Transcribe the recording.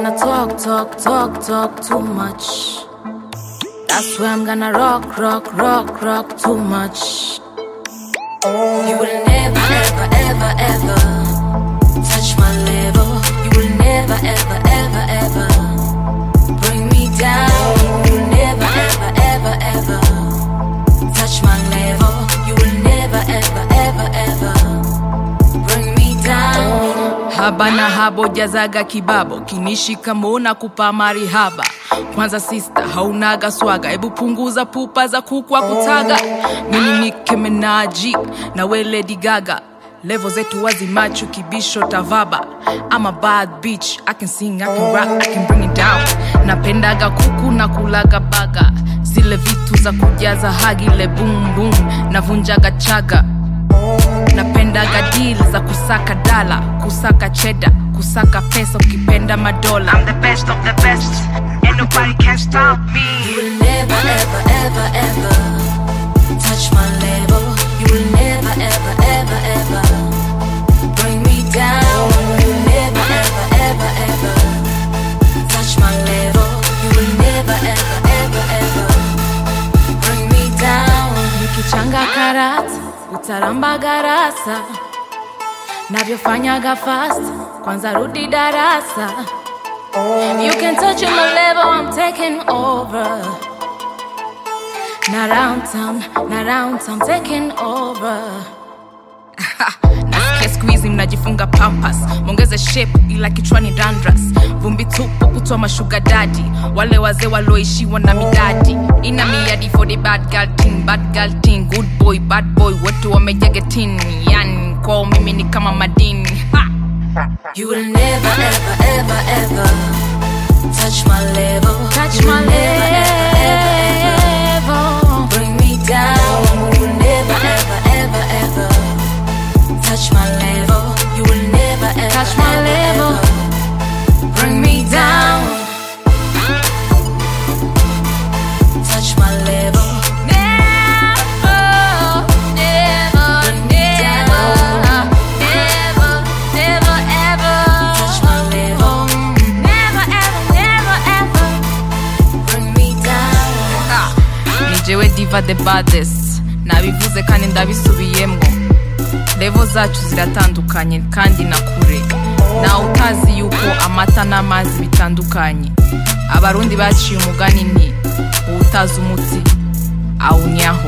gonna talk, talk, talk, talk too much. That's why I'm gonna rock, rock, rock, rock too much. You will never, ever, ever, ever touch my level. You will never, ever, ever, ever bring me down. You will never, ever, ever, ever touch my level. You will never, ever, ever, ever bring me down. haba na habo jazaga kibabo kinishika mona kupa marihaba kwanza sista haunaga swaga hebu punguza pupa za kukwa kutaga mimi ni kemenaji na we lady gaga levo zetu wazimachu kibisho tavaba I'm a bad bitch I can sing, I can rap, I can bring it down napendaga kuku na kulaga baga zile vitu za kujaza hagile boom boom navunjaga chaga napendaga deal za kusaka dala kusaka cheda kusaka pesa ukipenda madola I'm the best of the best. Ain't nobody can stop me. You will never, ever, ever, ever touch my level. You will never, ever, ever, ever bring me down. You will never, ever, ever, ever touch my level. You will never, ever, ever, ever bring me down. Nikichanga karata, utaramba garasa. Navyofanyaga fast, kwanza rudi darasa. You can touch on my level, I'm taking over. Not round town, not round town, taking over. nasikia skuizi mnajifunga pampas mwongeze shape ila kichwani dandras vumbi tupu kutoa mashuga dadi wale wazee walioishiwa na midadi ina miadi for the bad girl thing, bad girl thing, good boy bad boy wote wamejagetin yani kwao mimi ni kama madini ha! You will never, ever, ever, ever touch my level. Touch You my will never, ever, ever, level. ever bring me down. You will never, ever, ever, ever touch my level. You will never, ever, Touch my ever, level. ever bring me down. Touch my level. Never, never, Bring me down. never, never, ever. Touch my level. Never, ever, never, ever. Bring me down. ni jewe diva the baddest nabivuze kandi ndabisubiyemo levo zacu ziratandukanye kandi na kure nawe utazi yuko amata n'amazi bitandukanye abarundi baciye umugani nti uwutazi umuti awunyaho